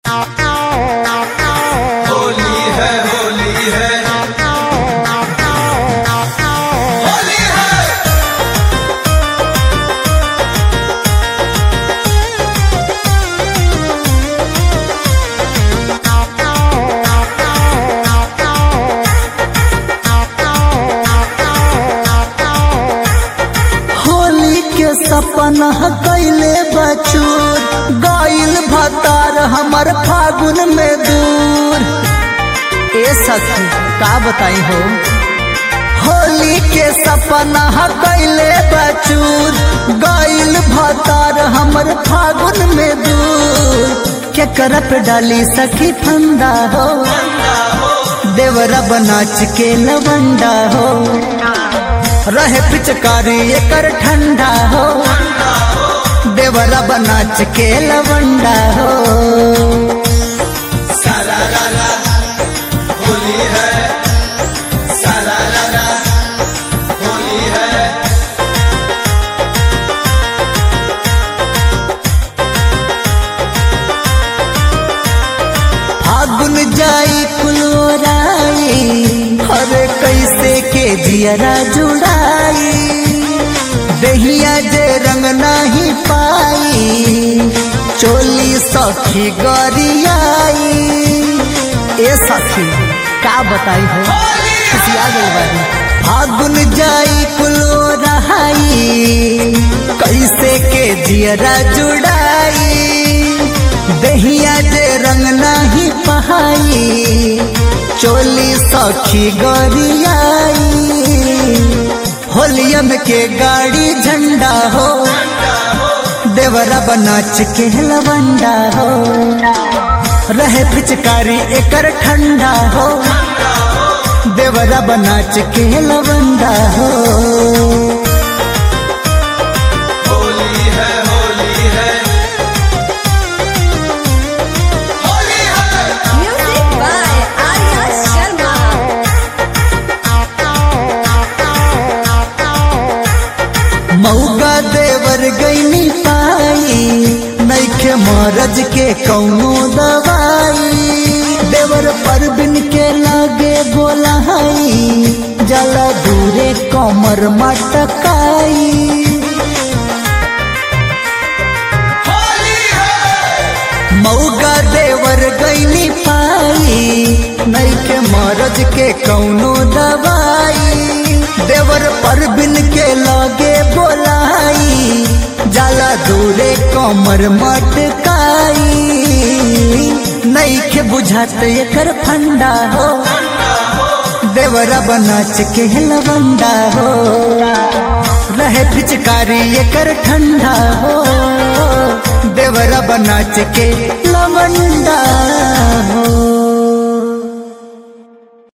होली है होली है होली है होली के सपना कैले बचूर गाइल भतार हमर फागुन में दूर ए सखी का बताई हो होली के सपना कैले बचूर गाइल भतार हमर फागुन में दूर के करप डाली सखी फंदा हो देवरा बनाच के लवंडा हो रहे पिचकारी एकर ठंडा हो देवरा बनाच के लवंडा हो सारा रारा होली है सारा रारा होली है फागुन जाई कुलोराई अरे कैसे के जियरा जुड़ाई दहिया जे रंग नहीं पाई चोली सखी गरियाई ए सखी का बताई हो खुशिया गई बारी फागुन जाई कुलो रहाई कैसे के जियरा जुड़ाई दहिया जे रंग नहीं पहाई चोली सखी गरियाई होलियम के गाड़ी झंडा हो देवरा बनाच के लवंडा हो रहे पिचकारी एकर ठंडा हो देवरा बनाच के लवंडा हो होली है होली है होली है Music by Arya Sharma. मऊगा देवर गईनी पाई नैखे मरज के कौनो दवाई देवर परबिन के लागे बोलाई जला दूरे कमर मटकाई होली है मऊगा देवर गईनी पाई नैखे मरज के कौनो दवाई देवर परबिन के लागे बोलाई जाला दूरे कमर मटकाई नैखे बुझात एकर फंडा हो देवरा बनाच के लवंडा हो रहे पिचकारी एकर ठंडा हो देवरा बनाच के लवंडा हो